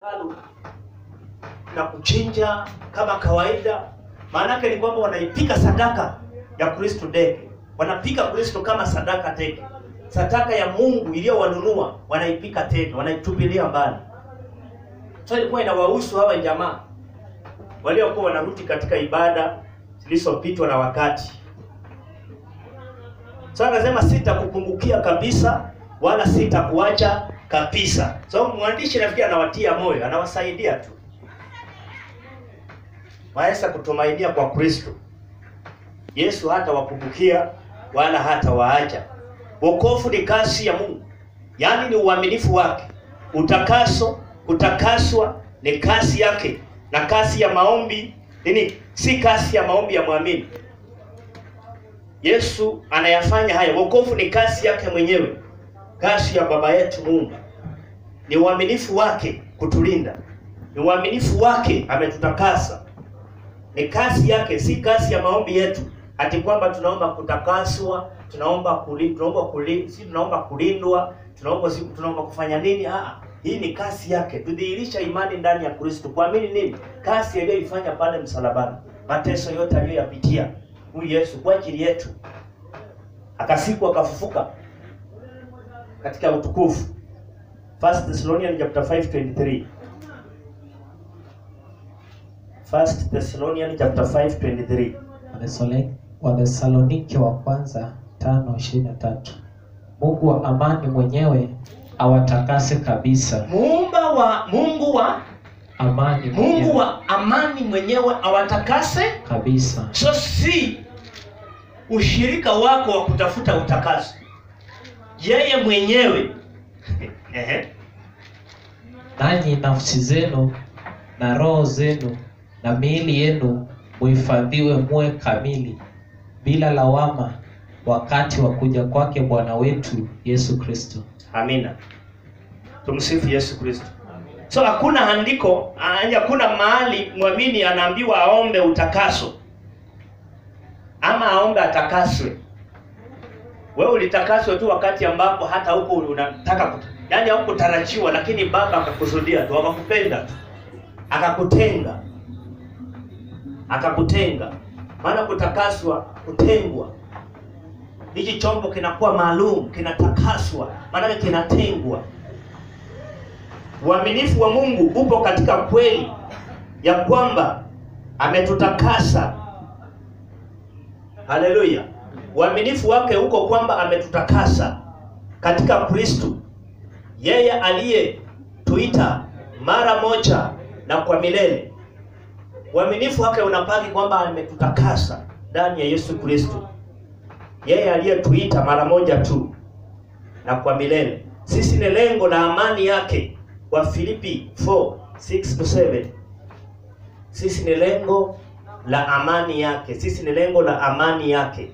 hekalu na kuchinja kama kawaida. Maanake ni kwamba wanaipika sadaka ya Kristo deke, wanapika Kristo kama sadaka teke, sadaka ya Mungu iliyowanunua wanaipika teke, wanaitupilia mbali. So ilikuwa inawahusu hawa jamaa waliokuwa wanarudi katika ibada zilizopitwa na wakati. So anasema sitakupungukia kabisa, wala sitakuacha kabisa. So mwandishi nafikiri anawatia moyo, anawasaidia tu waweza kutumainia kwa Kristo. Yesu hata wapungukia wala hata waacha. Wokovu ni kazi ya Mungu, yaani ni uaminifu wake. Utakaso, kutakaswa ni kazi yake, na kazi ya maombi nini? Si kazi ya maombi ya mwamini. Yesu anayafanya haya. Wokovu ni kazi yake mwenyewe, kazi ya Baba yetu Mungu. Ni uaminifu wake kutulinda, ni uaminifu wake ametutakasa ni kazi yake, si kazi ya maombi yetu, ati kwamba tunaomba kutakaswa, tunaomba kuli, tunaomba kuli, si tunaomba kulindwa, tunaomba si tunaomba kufanya nini? Ah, hii ni kazi yake, tudhihirisha imani ndani ya Kristo, kuamini nini? Kazi aliyoifanya pale msalabani, mateso yote aliyoyapitia huyu Yesu kwa ajili yetu, akasikwa akafufuka katika utukufu. First Thessalonians chapter 5:23 First Thessalonians chapter 5:23. Wathesalo- Wathesalonike wa kwanza tano ishirini na tatu. Mungu wa amani mwenyewe awatakase kabisa. Muumba wa Mungu wa Amani Mungu mwenyewe wa amani mwenyewe awatakase. kabisa. So si ushirika wako wa kutafuta utakaso, yeye mwenyewe Ehe. Nanyi nafsi zenu na roho zenu na miili yenu muhifadhiwe muwe kamili bila lawama wakati wa kuja kwake Bwana wetu Yesu Kristo. Amina. Tumsifu Yesu Kristo. So hakuna andiko, ah, hakuna mahali mwamini anaambiwa aombe utakaso ama aombe atakaswe. Wewe ulitakaswa tu wakati ambapo hata huko unataka kut... yaani haukutarajiwa, lakini Baba akakusudia tu, akakupenda tu, akakutenga, akakutenga. Maana kutakaswa, kutengwa hiki chombo kinakuwa maalum, kinatakaswa, maanake kinatengwa. Uaminifu wa Mungu upo katika kweli ya kwamba ametutakasa. Haleluya! Uaminifu wake uko kwamba ametutakasa katika Kristo, yeye aliyetuita mara moja na kwa milele. Uaminifu wake unapaki kwamba ametutakasa ndani ya Yesu Kristo yeye aliyetuita mara moja tu na kwa milele. Sisi ni lengo la amani yake, wa Filipi 4 6 to 7. Sisi ni lengo la amani yake, sisi ni lengo la amani yake.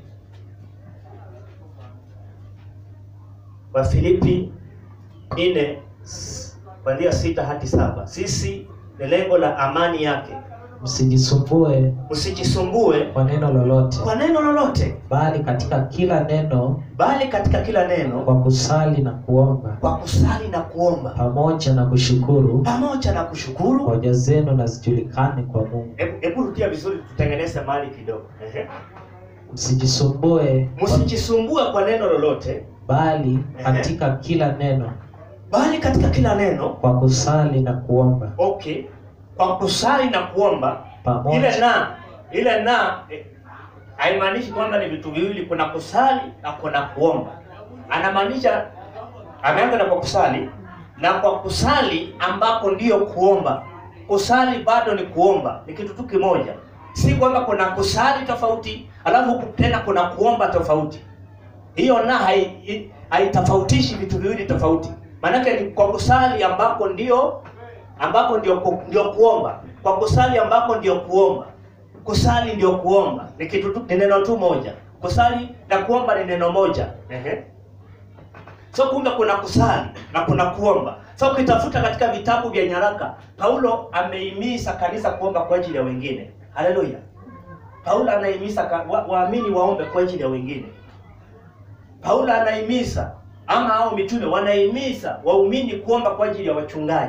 Wa Filipi 4 kuanzia sita hadi saba. Sisi ni lengo la amani yake. Msijisumbue Msijisumbue kwa neno lolote, kwa neno lolote, bali katika kila neno bali katika kila neno kwa kusali na kuomba kwa kusali na kuomba pamoja na kushukuru pamoja na kushukuru. hoja zenu na zijulikane kwa Mungu. Hebu hebu rudia vizuri, tutengeneze mali kidogo. Ehe. Msijisumbue kwa- Msijisumbue kwa neno lolote, bali Ehe. katika kila neno bali katika kila neno. kwa kusali na kuomba Okay, kwa kusali na kuomba. Ile pamoja na ile na eh, haimaanishi kwamba ni vitu viwili, kuna kusali na kuna kuomba. Anamaanisha ameanza na kwa kusali na kwa kusali ambako ndiyo kuomba. Kusali bado ni kuomba, ni kitu tu kimoja. Si kwamba kuna kusali tofauti alafu huku tena kuna kuomba tofauti. Hiyo na hai- haitofautishi vitu viwili tofauti. Maanake ni kwa kusali ambako ndio ambako ndio ku, ndio kuomba. Kwa kusali ambako ndio kuomba. Kusali ndio kuomba. Ni kitu tu, ni neno tu moja. Kusali na kuomba ni neno moja. Ehe. So kumbe kuna kusali na kuna kuomba. So ukitafuta katika vitabu vya nyaraka, Paulo ameihimiza kanisa kuomba kwa ajili ya wengine. Haleluya. Paulo anahimiza ka- wa- waamini waombe kwa ajili ya wengine. Paulo anahimiza ama hao mitume wanahimiza waumini kuomba kwa ajili ya wachungaji.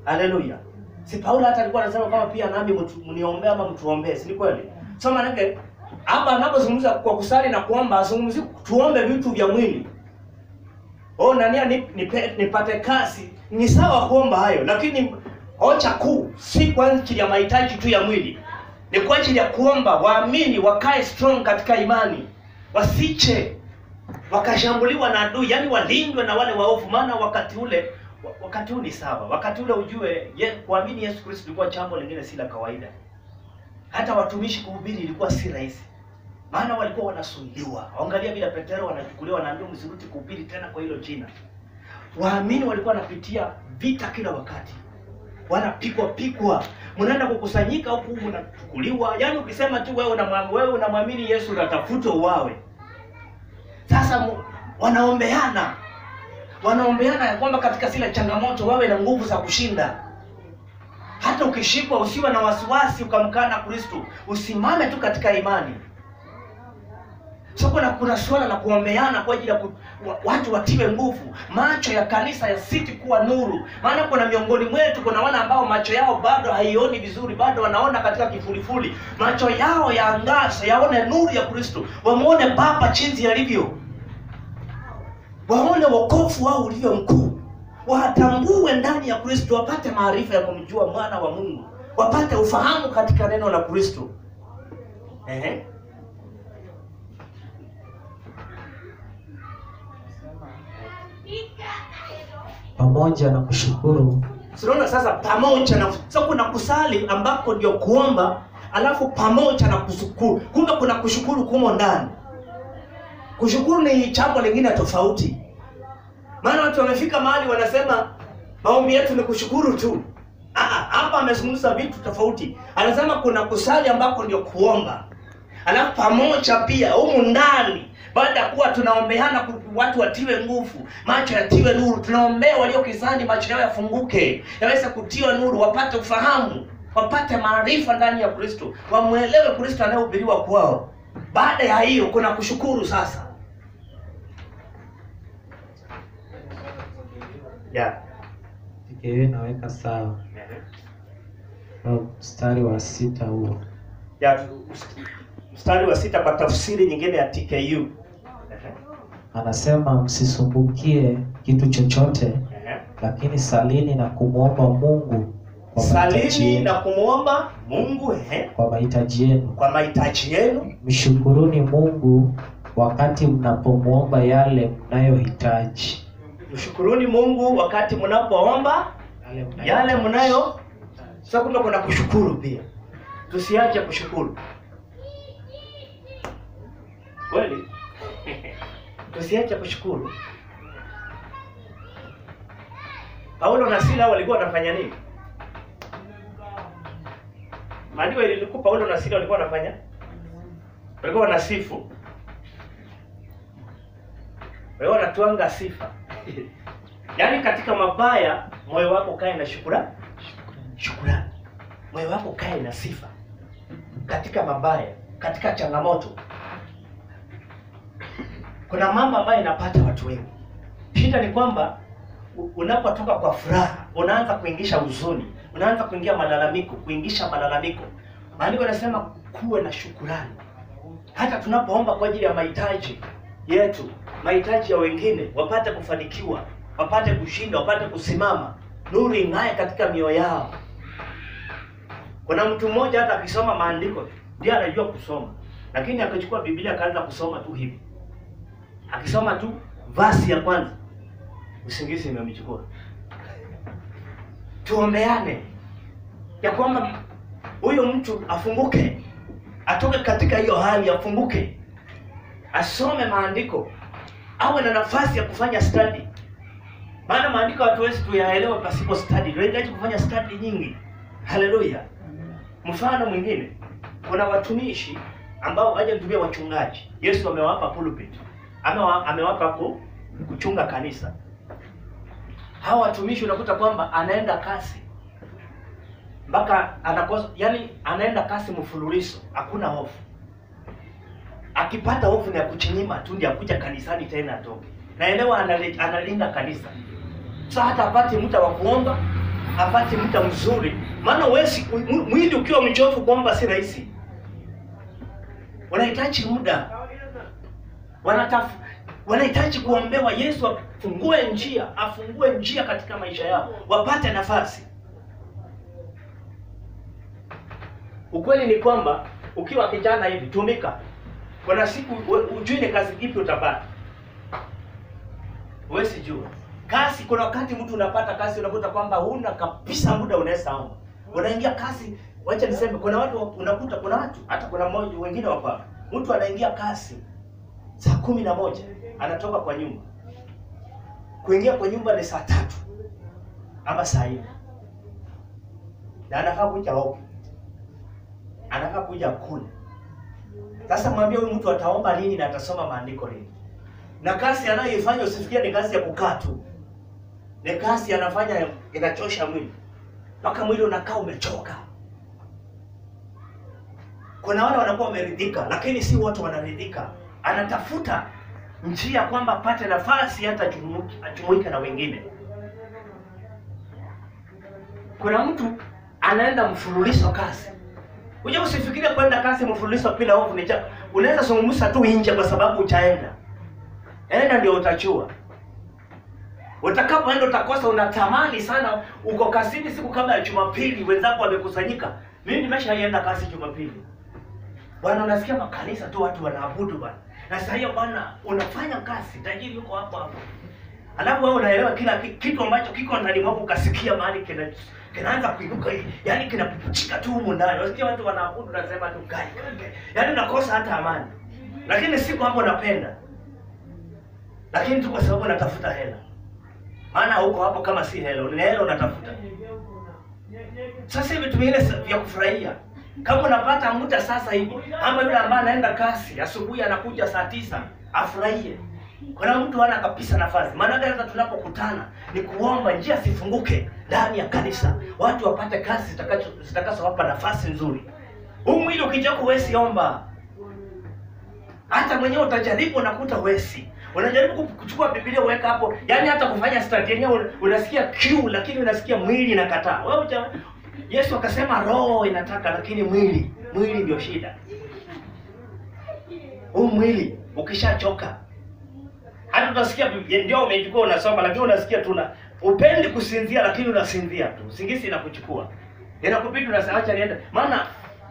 Haleluya. Si Paulo hata alikuwa anasema kama pia nami mtu- mniombee ama mtuombee, si ni kweli? So maanake hapa anapozungumza kwa kusali na kuomba, azungumzi tuombe vitu vya mwili. Oh, nania ni, nipe- nipate kasi. Ni sawa kuomba hayo, lakini hoja kuu si kwa ajili ya mahitaji tu ya mwili, ni kwa ajili ya kuomba waamini wakae strong katika imani, wasiche wakashambuliwa na adui, yani walindwe na wale waovu. Maana wakati ule wa- wakati huu ni sawa, wakati ule ujue ye, kuamini Yesu Kristo ilikuwa jambo lingine si la kawaida. Hata watumishi kuhubiri ilikuwa si rahisi, maana walikuwa wanasulubiwa. Angalia vile Petero wanachukuliwa, wanaambiwa msirudi kuhubiri tena kwa hilo jina. Waamini walikuwa wanapitia vita kila wakati, wanapigwa pigwa, mnaenda kukusanyika huku mnachukuliwa. Yaani ukisema tu wewe unamwamini wewe unamwamini Yesu unatafutwa uwawe. Sasa mu- wanaombeana wanaombeana ya kwamba katika zile changamoto wawe na nguvu za kushinda. Hata ukishikwa usiwe na wasiwasi ukamkana Kristo, usimame tu katika imani. So kuna kuna suala la kuombeana kwa ajili ya ku, wa, watu watiwe nguvu, macho ya kanisa yasiti kuwa nuru. Maana kuna miongoni mwetu kuna wale ambao macho yao bado haioni vizuri, bado wanaona katika kifulifuli. Macho yao yaangaze, yaone nuru ya Kristo, wamuone Baba jinsi alivyo waone wokovu wao ulivyo mkuu, watambue ndani ya Kristo, wapate maarifa ya kumjua mwana wa Mungu, wapate ufahamu katika neno la Kristo. Ehe. pamoja na kushukuru Tunaona sasa pamoja na sasa kuna kusali ambako ndio kuomba, alafu pamoja na kushukuru. Kumbe kuna kushukuru kumo ndani. Kushukuru ni jambo lingine tofauti, maana watu wamefika mahali wanasema maombi yetu ni kushukuru tu. Ah, ah, Hapa amezungumza vitu tofauti. Anasema kuna kusali ambako ndio kuomba, alafu pamoja pia humu ndani baada ya kuwa tunaombeana ku- watu watiwe nguvu, macho yatiwe nuru, tunaombea walio gizani, macho yao yafunguke, yaweze kutiwa nuru, wapate ufahamu, wapate maarifa ndani ya Kristo, wamwelewe Kristo anayehubiriwa kwao. Baada ya hiyo kuna kushukuru sasa. Yeah. TKU naweka sawa Au mstari wa sita huo Ya, mstari wa sita kwa tafsiri nyingine ya TKU. anasema msisumbukie kitu chochote Ehe. lakini salini na kumwomba mungu kwa mahitaji Salini yenu, na kumwomba Mungu ehe, kwa mahitaji yenu kwa mahitaji yenu mshukuruni mungu wakati mnapomwomba yale mnayohitaji mshukuruni Mungu wakati mnapoomba yale mnayo. Sasa kumbe kuna kushukuru pia, tusiache kushukuru kweli, tusiache kushukuru. Paulo na Sila walikuwa wanafanya nini? Maandiko ilikuwa Paulo na Sila walikuwa wanafanya, walikuwa wanasifu, walikuwa wanatuanga sifa Yaani katika mabaya moyo wako kae na shukrani, shukrani. Moyo wako kae na sifa katika mabaya, katika changamoto. Kuna mambo ambayo inapata watu wengi. Shida ni kwamba u- unapotoka kwa furaha unaanza kuingisha huzuni, unaanza kuingia malalamiko, kuingisha malalamiko. Maandiko yanasema kuwe na shukurani hata tunapoomba kwa ajili ya mahitaji yetu, mahitaji ya wengine, wapate kufanikiwa, wapate kushinda, wapate kusimama, nuru ing'ae katika mioyo yao. Kuna mtu mmoja hata akisoma maandiko ndiye anajua kusoma, lakini akachukua Biblia akaanza kusoma tu hivi, akisoma tu vasi ya kwanza, usingizi imemchukua. Tuombeane ya kwamba huyo mtu afunguke atoke katika hiyo hali afunguke, asome maandiko, awe na nafasi ya kufanya study. Maana maandiko hatuwezi tuyaelewa pasipo study, tunahitaji kufanya study nyingi. Haleluya! Mfano mwingine, kuna watumishi ambao haja nitumia wachungaji. Yesu amewapa pulpit, amewa, amewapa ku, kuchunga kanisa. Hawa watumishi unakuta kwamba anaenda kasi mpaka anakosa, yani anaenda kasi mfululizo, hakuna hofu. Akipata hofu ni ya kuchinyima tu, ndio akuja kanisani tena atoke. Naelewa anali- analinda kanisa, sasa hata apate muda wa kuomba, apate muda mzuri, maana wesi mwili ukiwa mchovu kuomba si rahisi, wanahitaji muda, wanataf wanahitaji kuombewa. Yesu afungue njia, afungue njia katika maisha yao, wapate nafasi. Ukweli ni kwamba ukiwa kijana hivi, tumika. Kuna siku we- ujui ni kazi ipi utapata, huwezi jua kazi. Kuna wakati mtu unapata kazi, unakuta kwamba huna kabisa muda, unaweza omba, unaingia kazi. Wacha niseme, kuna watu unakuta, kuna watu hata kuna mmoja wengine wako hapa, mtu anaingia kazi saa kumi na moja anatoka kwa nyumba, kuingia kwa nyumba ni saa tatu ama saa nne na anafaa kuja oke, anafaa kuja kule. Sasa mwambie huyu mtu ataomba lini na atasoma maandiko lini? Na kazi anayoifanya usifikie ni kazi ya kukaa tu, ni kazi anafanya inachosha mwili mpaka mwili unakaa umechoka. Kuna wale wanakuwa wameridhika, lakini si wote wanaridhika. Anatafuta njia kwamba apate nafasi hata ajumuike ajumuike na wengine. Kuna mtu anaenda mfululizo kazi. Unja usifikirie kwenda kazi mfululizo bila hofu ni cha. Unaweza zungumza tu nje kwa sababu utaenda. Enda ndio utachua. Utakapoenda utakosa, unatamani sana. Uko kazini siku kama ya Jumapili, wenzako wamekusanyika. Mimi nimeshaenda kazi Jumapili. Bwana, unasikia makanisa tu watu wanaabudu bwana. Na sasa hiyo bwana, unafanya kazi, tajiri yuko hapo hapo. Alafu wewe unaelewa kila ki- kitu ambacho kiko ndani mwako, ukasikia mahali kina kinaanza kuinuka hivi, yaani kinapupuchika tu humu ndani. Unasikia watu wanaabudu, unasema tu gai, gai, gai. yaani unakosa hata amani, lakini si kwamba unapenda, lakini tu kwa sababu unatafuta hela. Maana huko hapo kama si hela, ni hela unatafuta. Sasa hivi vingine vya kufurahia kama unapata muda sasa hivi, ama yule ambaye anaenda kasi asubuhi anakuja saa tisa afurahie. Kuna mtu hana kabisa nafasi. Maana hata tunapokutana ni kuomba njia zifunguke ndani ya kanisa, watu wapate kazi zitakazo zitakazowapa nafasi nzuri. Huu mwili ukija huwezi omba, hata mwenyewe utajaribu, unakuta huwezi. Unajaribu kuchukua Biblia uweka hapo, yaani hata kufanya study yenyewe una- unasikia kiu, lakini unasikia mwili inakataa. Wewe uta, Yesu akasema roho inataka, lakini mwili mwili ndio shida. Huu mwili ukishachoka hata utasikia Biblia ndio umechukua unasoma, lakini unasikia tu na upendi kusinzia, lakini unasinzia tu, usingizi inakuchukua inakubidi unasema acha niende, maana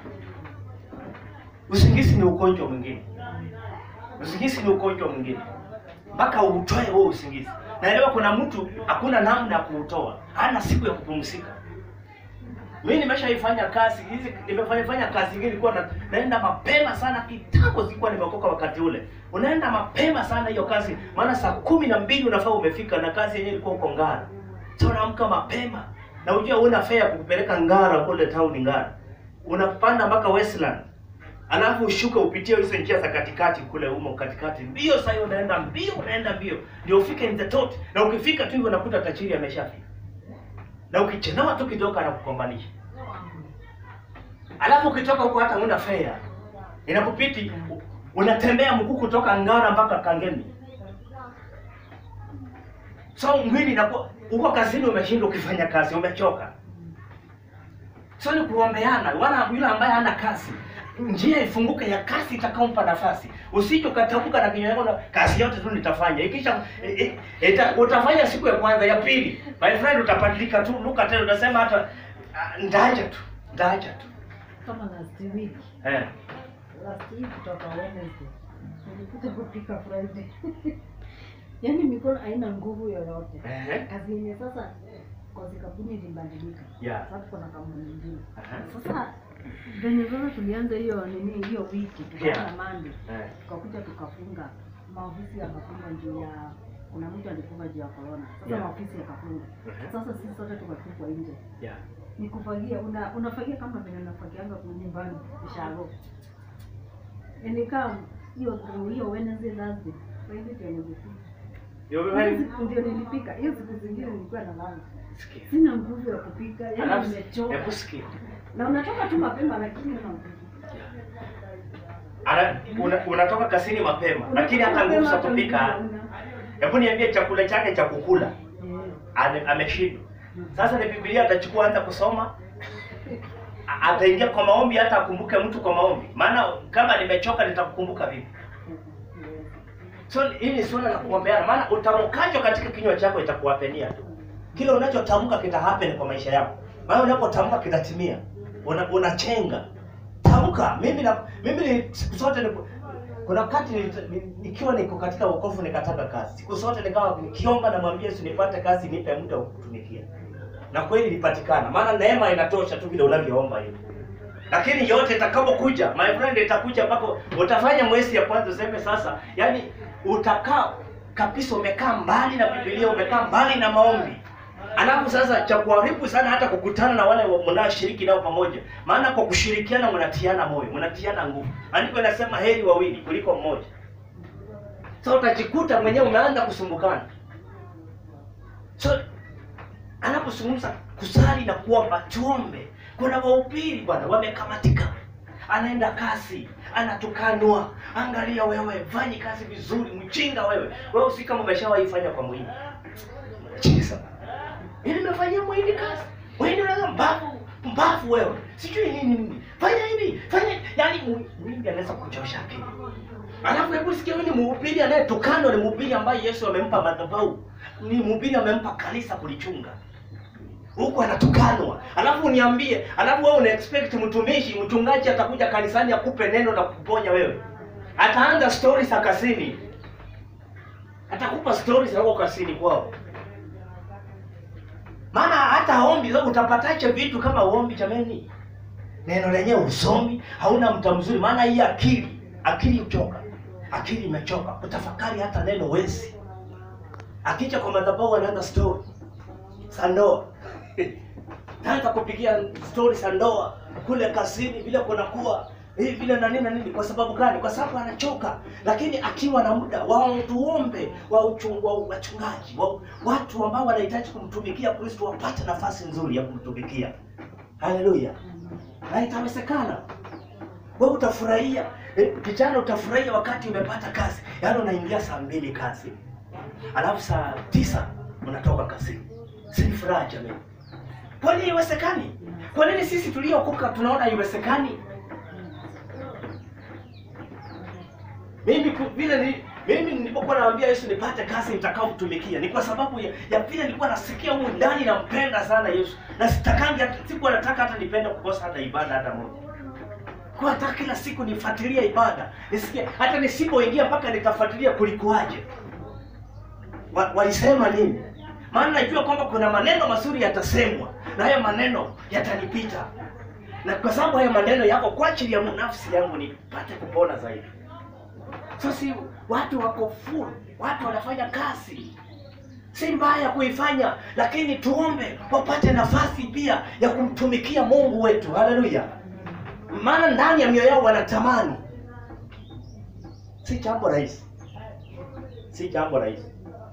usingizi ni ugonjwa mwingine. Usingizi ni ugonjwa mwingine, mpaka uutoe huo usingizi. Naelewa kuna mtu hakuna namna ya kuutoa, hana siku ya kupumzika. Mimi nimeshaifanya kazi hizi, nimefanya fanya kazi nyingine, nilikuwa na, naenda mapema sana kitambo, sikuwa nimeokoka wakati ule. Unaenda mapema sana hiyo kazi, maana saa kumi na mbili unafaa umefika, na kazi yenyewe ilikuwa huko Ngara. Sasa unaamka mapema na unajua una fare ya kukupeleka Ngara kule town Ngara, unapanda mpaka Westland alafu ushuke upitie hizo njia za katikati kule humo katikati, mbio sasa hiyo unaenda mbio, unaenda mbio ndio ufike in the tot, na ukifika tu hivyo unakuta tajiri ameshafika na ukichelewa tu kidogo anakukombanisha. Alafu ukitoka huko hata una fare inakupiti, u- unatembea mguu kutoka Ngara mpaka Kangemi. So mwili inakuwa uko kazini, umeshindwa ukifanya kazi, umechoka. So ni kuombeana, wala yule ambaye hana kazi njia ifunguke ya kazi itakaompa nafasi. Usije ukatamka na kinywa chako na kazi yote tu nitafanya. Ikisha i- i- ita, utafanya siku ya kwanza, ya pili, my friend, utabadilika tu, luka tena utasema hata ah, ndaja tu, ndaja tu. kama last week Eh. last week kutoka Wednesday nilikuja kupika Friday yaani mikono haina nguvu yoyote Eh. kazi yenye sasa kozi kampuni ilibadilika Yeah. sasa kuna kampuni nyingine Aha. sasa venye sasa tulianza hiyo nini hiyo wiki tukaanza Yeah. Monday Eh. tukakuja tukafunga maofisi yakafunga juu ya kuna mtu alifunga juu ya corona sasa Yeah. maofisi yakafunga Mhm. sasa sisi sote tukatupwa nje Yeah. ni kufagia una, unafagia kama vile unafagianga kwa nyumbani ushago nikaa hiyo hiyo Wednesday Thursday Friday ndio nilipika Ndio Hiyo wewe. siku ndio nilipika hiyo siku zingine nilikuwa na lala Sikia. sina nguvu ya kupika yani Alafu nimechoka hebu sikia. na unatoka tu mapema lakini una nguvu Ana, una, unatoka kazini mapema, lakini hata nguvu za kupika hana. Hebu niambie chakula chake cha kukula Eh, ame- ameshindwa. Sasa ni Biblia atachukua hata kusoma, A- ataingia kwa maombi, hata akumbuke mtu kwa maombi. Maana kama nimechoka nitakukumbuka vipi? So hili ni suala la kuombeana, maana utamkacho katika kinywa chako itakuwapenia tu. Kile unachotamka kita happen kwa maisha yako, maana unapotamka kitatimia. Una, unachenga tamka. Mimi na mimi ni siku zote ni, kuna wakati nilita- ni- nikiwa niko katika wokovu nikataka kazi, siku zote nikawa nikiomba, namwambia Yesu nipate kazi, nipe muda wa kutumikia, na kweli ilipatikana, maana neema inatosha tu vile unavyoomba hivi lakini yote itakapokuja my friend itakuja mpaka utafanya mwezi ya kwanza useme sasa yani utakaa kabisa umekaa mbali na bibilia umekaa mbali na maombi alafu sasa cha kuharibu sana hata kukutana na wale wa- mnaoshiriki nao pamoja maana kwa kushirikiana mnatiana moyo mnatiana nguvu andiko inasema heri wawili kuliko mmoja so utajikuta mwenyewe umeanza kusumbukana so anapozungumza kusali na kuomba tuombe kuna wahubiri bwana wamekamatika anaenda kasi anatukanwa angalia wewe fanyi kazi vizuri mchinga wewe wewe usi kama umeshawahi fanya kwa mwindi chisa ili nimefanyia mwindi kazi mwindi unaza mbavu mbavu wewe sijui nini nini fanya hivi fanya yani mu- mwindi anaweza kuchosha akili alafu hebu sikia huyu ni mhubiri anayetukanwa ni mhubiri ambaye yesu amempa madhabahu ni mhubiri amempa kanisa kulichunga huku anatukanwa alafu uniambie alafu wewe una expect mtumishi mchungaji atakuja kanisani akupe neno na kuponya wewe ataanza stori za kasini atakupa stori za huko kasini kwao maana hata ombi sasa utapatache vitu kama uombi jameni neno lenyewe usomi hauna mta mzuri maana hii akili akili uchoka akili imechoka kutafakari hata neno wezi akija kwa madhabahu anaanza story za ndoa naanza kupigia stori za ndoa kule kazini vile kunakuwa hii vile na nini na nini kwa sababu gani kwa sababu anachoka lakini akiwa na muda watuombe wa uchung- wa wachungaji wa, watu ambao wanahitaji kumtumikia kristo wapate nafasi nzuri ya kumtumikia haleluya na itawezekana wewe utafurahia eh, kijana utafurahia wakati umepata kazi yaani unaingia saa mbili kazi alafu saa tisa unatoka kazini si ni furaha jamii kwa nini iwezekani kwa nini sisi tuliokoka tunaona haiwezekani mimi ku- vile ni mimi nilipokuwa naambia yesu nipate kazi nitakaomtumikia ni kwa sababu ya, ya vile nilikuwa nasikia humu ndani nampenda sana yesu na sitakangi hata sikuwa nataka hata nipende kukosa hata ibada hata moja kwa hata kila siku nifuatilie ibada nisikie hata nisipoingia mpaka nitafuatilia kulikuwaje wa, walisema nini maana najua kwamba kuna maneno mazuri yatasemwa na hayo maneno yatanipita na kwa sababu hayo maneno yako kwa ajili ya nafsi yangu nipate kupona zaidi so si watu wako full watu wanafanya kazi si mbaya kuifanya lakini tuombe wapate nafasi pia ya kumtumikia mungu wetu haleluya maana ndani ya mioyo yao wanatamani si jambo rahisi si jambo rahisi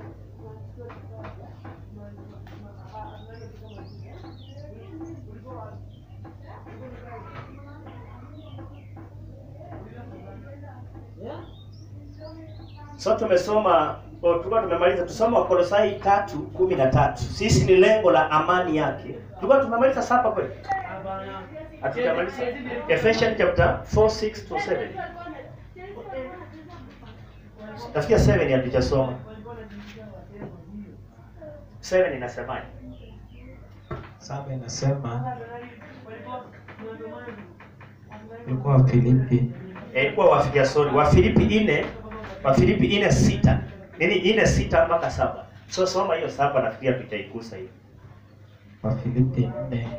so tumesoma o, tulikuwa tumemaliza tusoma wakolosai tatu kumi na tatu sisi ni lengo la amani yake tulikuwa tumemaliza sapa kweli hatujamaliza Ephesians chapter 4 6 to 7 nafikia 7 hatujasoma 7 inasemaje saba inasema ilikuwa Wafilipi Eh, ilikuwa wafikia sorry wafilipi ine wafilipi ine sita nini ine sita mpaka saba so soma hiyo saba nafikiria tutaigusa hiyo Wafilipi nne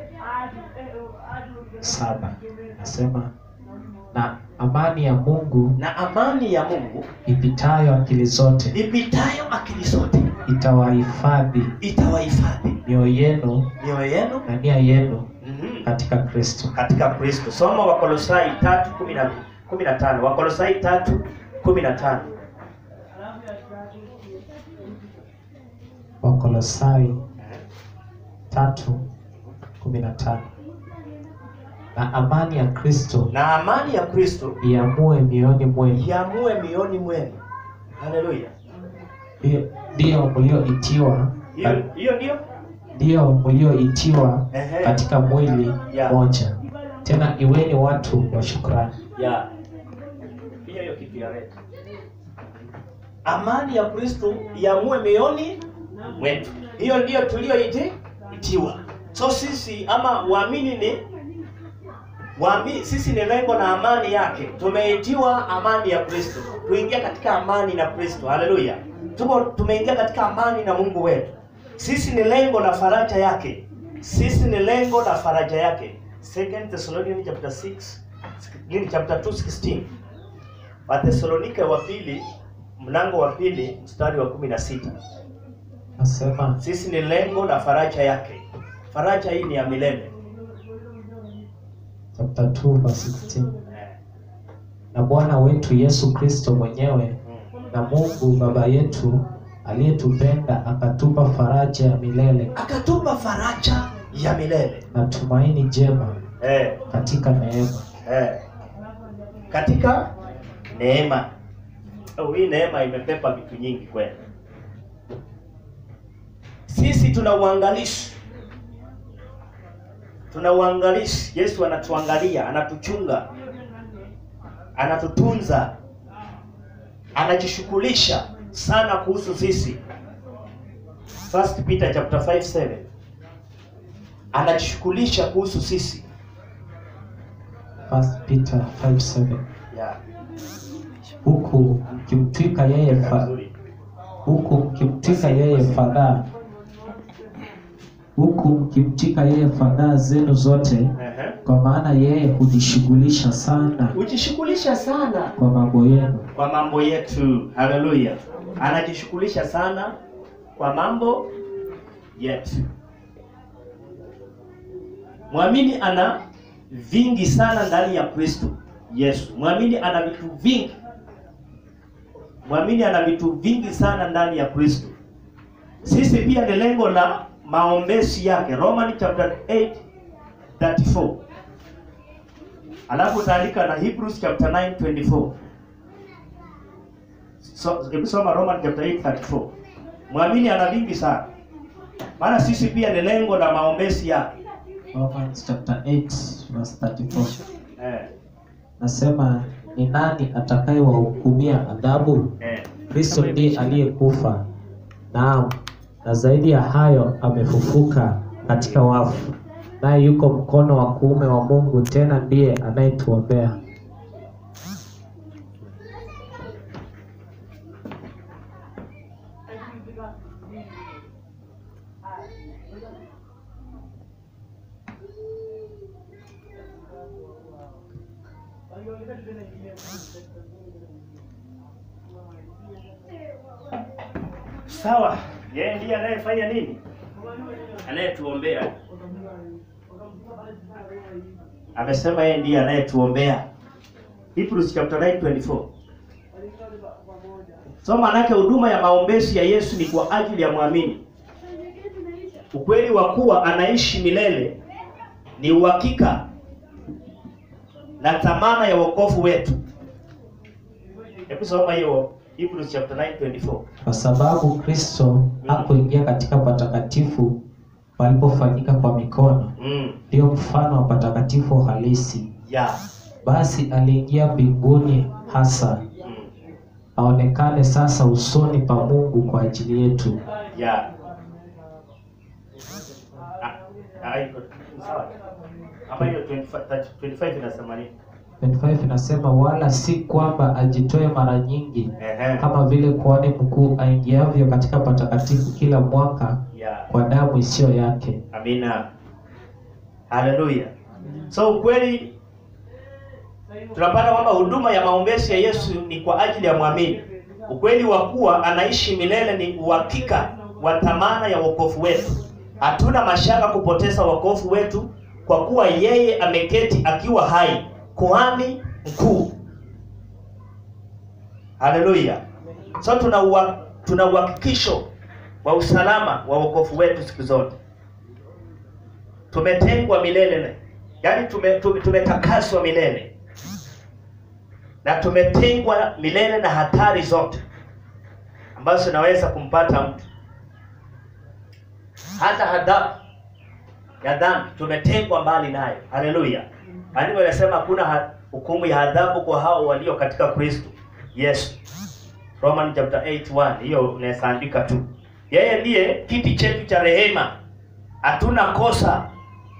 saba nasema na amani ya Mungu na amani ya mungu ipitayo akili zote ipitayo akili zote itawahifadhi itawahifadhi mioyo yenu mioyo yenu na nia yenu mhm, katika Kristo. katika kristo soma wakolosai tatu kumi na kumi na tano wakolosai tatu kumi na tano Wakolosai tatu kumi na tano na amani ya Kristo na amani ya kristo iamue mioyoni mwenu, iamue mioni mwenu haleluya Hiyo ndiyo mlioitiwa hiyo hiyo ndio ndiyo mlioitiwa Ehe. katika mwili Ya. moja tena iweni watu wa shukrani ya hiyo hiyo kitu ya leta amani ya kristo yamue mioyoni mwetu hiyo ndiyo tulioiti itiwa so sisi ama waamini ni waami, sisi ni lengo na amani yake tumeitiwa amani ya kristo tuingia katika amani na kristo haleluya tuko tumeingia katika amani na mungu wetu sisi ni lengo na faraja yake sisi ni lengo na faraja yake second thessalonians chapter 6 nini chapter 2 16 wathesalonike wa pili mlango wa pili mstari wa kumi na sita nasema sisi ni lengo na faraja yake faraja hii ni ya milele chapter 2 verse 16 Eh, na bwana wetu yesu kristo mwenyewe mm. na mungu baba yetu aliyetupenda akatupa faraja ya milele akatupa faraja ya milele na tumaini jema eh, katika neema eh. katika neema oh, hii neema imepepa vitu nyingi kweli sisi tuna uangalishi tuna uangalishi yesu anatuangalia anatuchunga anatutunza anajishughulisha sana kuhusu sisi First Peter chapter 5 7 anajishughulisha kuhusu sisi First Peter 5:7 yeah. huku mkimtwika yeye fa, Nzuri. huku mkimtwika yeye fadhaa huku mkimtwika yeye fadhaa zenu zote Ehe. kwa maana yeye hujishughulisha sana hujishughulisha sana kwa mambo yenu kwa mambo yetu haleluya anajishughulisha sana kwa mambo yetu mwamini ana vingi sana ndani ya kristo yesu mwamini ana vitu vingi mwamini ana vitu vingi sana ndani ya kristo sisi pia ni lengo la maombezi yake roman chapter 8 34 alafu utaandika na hebrews chapter 9 24 So, hebu soma Roman chapter 8 34. Mwamini ana vingi sana. Maana sisi pia ni lengo la maombezi yake. Romans chapter 8 verse 34 Eh, nasema ni nani atakayewahukumia adhabu eh. kristo ndiye aliyekufa naam na zaidi ya hayo amefufuka katika wafu naye yuko mkono wa kuume wa mungu tena ndiye anayetuombea Sawa. Yeye ndiye anayefanya nini? Anayetuombea. Amesema yeye ndiye anayetuombea. Hebrews chapter 9 24. So maanake huduma ya maombezi ya Yesu ni kwa ajili ya mwamini. Ukweli wa kuwa anaishi milele ni uhakika na dhamana ya wokovu wetu. Hebu soma hiyo Hebrews chapter 9 24. kwa sababu kristo hakuingia katika patakatifu palipofanyika kwa mikono Mm. ndiyo mfano wa patakatifu halisi Yeah. basi aliingia mbinguni hasa Mm. aonekane sasa usoni pa mungu kwa ajili yetu Yeah. Ah, ah, iko sawa. Hapa hiyo 25 25 inasema nini? 25 inasema wala si kwamba ajitoe mara nyingi Ehe. kama vile kuhani mkuu aingiavyo katika patakatifu kila mwaka Yeah. kwa damu isiyo yake Amina. Haleluya. So ukweli tunapata kwamba huduma ya maombezi ya Yesu ni kwa ajili ya mwamini. Ukweli wa kuwa anaishi milele ni uhakika wa thamana ya wokovu wetu. Hatuna mashaka kupoteza wokovu wetu kwa kuwa yeye ameketi akiwa hai, kuhani mkuu. Haleluya. So tuna ua, tuna uhakikisho wa usalama wa wokovu wetu siku zote tumetengwa milele yaani tume, tume, tumetakaswa milele na tumetengwa milele na hatari zote ambazo zinaweza kumpata mtu hata adhabu ya dhambi tumetengwa mbali nayo. Haleluya! Maandiko yanasema hakuna ha- hukumu ya adhabu kwa hao walio katika Kristo Yesu. Roman chapter 8:1 hiyo unaweza andika tu. Yeye ndiye kiti chetu cha rehema, hatuna kosa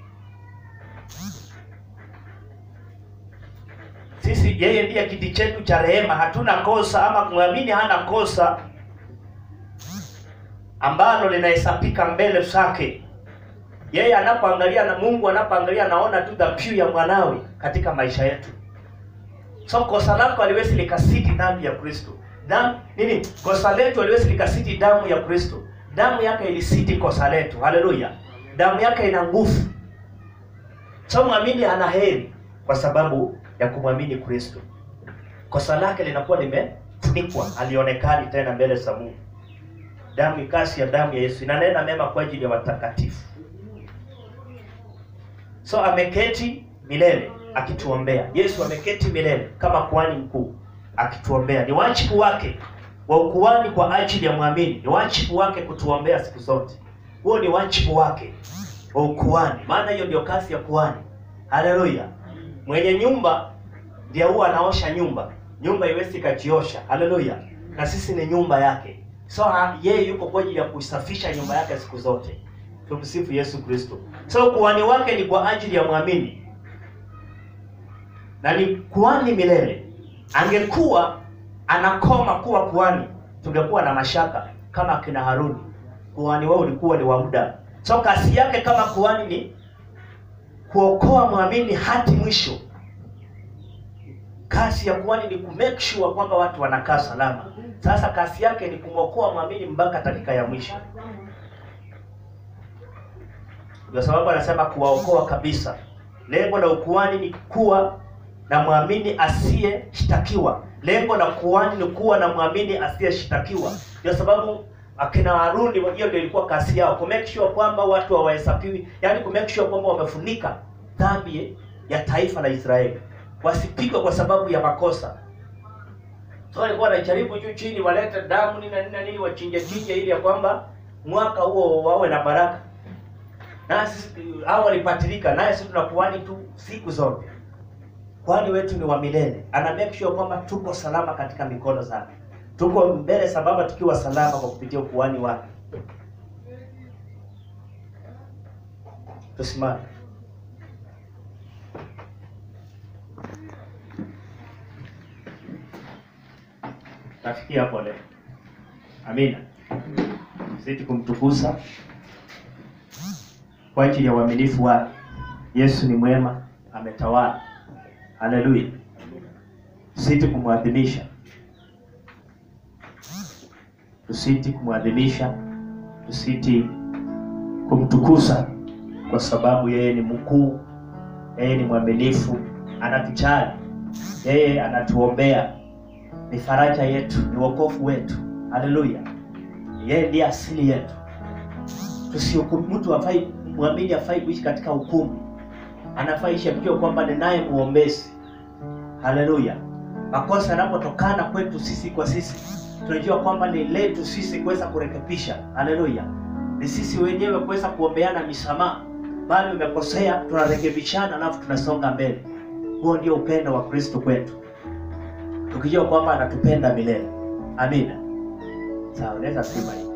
sisi. Yeye ndiye kiti chetu cha rehema, hatuna kosa, ama kumwamini hana kosa ambalo linahesabika mbele zake. Yeye anapoangalia na Mungu anapoangalia anaona tu dhabihu ya mwanawe katika maisha yetu. So kosa lako haliwezi likasiti damu ya Kristo. Damu nini? Kosa letu haliwezi likasiti damu ya Kristo. Damu yake ilisiti kosa letu. Haleluya. Damu yake ina nguvu. So mwamini ana heri kwa sababu ya kumwamini Kristo. Kosa lake linakuwa limefunikwa, halionekani tena mbele za Mungu. Damu ikasi ya damu ya Yesu inanena mema kwa ajili ya watakatifu. So ameketi milele akituombea. Yesu ameketi milele kama kuhani mkuu akituombea. Ni wajibu wake wa ukuhani kwa ajili ya mwamini, ni wajibu wake kutuombea siku zote. Huo ni wajibu wake wa ukuhani, maana hiyo ndio kazi ya kuhani. Haleluya! Mwenye nyumba ndiye huwa anaosha nyumba, nyumba iwezi ikajiosha. Haleluya! Na sisi ni nyumba yake, so ha- yeye yuko kwa ajili ya kuisafisha nyumba yake siku zote. Tumsifu Yesu Kristo. So kuhani wake ni kwa ajili ya mwamini na ni kuhani milele. Angekuwa anakoma kuwa kuhani, tungekuwa na mashaka kama akina Haruni. Kuhani wao ulikuwa ni wa muda. So kazi yake kama kuhani ni kuokoa mwamini hadi mwisho. Kazi ya kuhani ni ku make sure kwamba watu wanakaa salama. Sasa kazi yake ni kumwokoa mwamini mpaka dakika ya mwisho. Ndio sababu anasema kuwaokoa kabisa. Lengo la ukuhani ni kuwa na mwamini asiyeshtakiwa. Lengo la kuhani ni kuwa na mwamini asiyeshtakiwa. Ndio sababu akina Haruni, hiyo ndio ilikuwa kazi yao, ku make sure kwamba watu hawahesabiwi, yaani ku make sure kwamba wamefunika dhambi ya taifa la Israeli, wasipigwe kwa sababu ya makosa. So walikuwa wanajaribu juu chini, walete damu nini na nini na nini, wachinje chinje, ili ya kwamba mwaka huo wawe na baraka na sisi hao walipatilika, naye sisi tunakuhani tu siku zote. Kuhani wetu ni wa milele, ana make sure kwamba tuko salama katika mikono zake, tuko mbele za Baba tukiwa salama kwa kupitia ukuhani wake. Tusimame. Nafikia hapo leo. Amina. Zidi kumtukuza kwa ajili ya uaminifu wake. Yesu ni mwema, ametawala. Haleluya. Tusiti kumwadhimisha, tusiti kumwadhimisha, tusiti kumtukuza, kwa sababu yeye ni mkuu, yeye ni mwaminifu, anatujali, yeye anatuombea, ni faraja yetu, ni wokovu wetu. Haleluya. Yeye ndiye asili yetu. Tusihukumu mtu afai mwamini afai kuishi katika hukumu, anafaa ishi akijua kwamba ni naye muombezi. Haleluya! Makosa yanapotokana kwetu sisi kwa sisi, tunajua kwamba ni letu sisi kuweza kurekebisha. Haleluya! Ni sisi wenyewe kuweza kuombeana misamaha, bali umekosea, tunarekebishana, alafu tunasonga mbele. Huo ndio upendo wa Kristo kwetu, tukijua kwamba anatupenda milele. Amina. Sawa, unaweza sema hivi.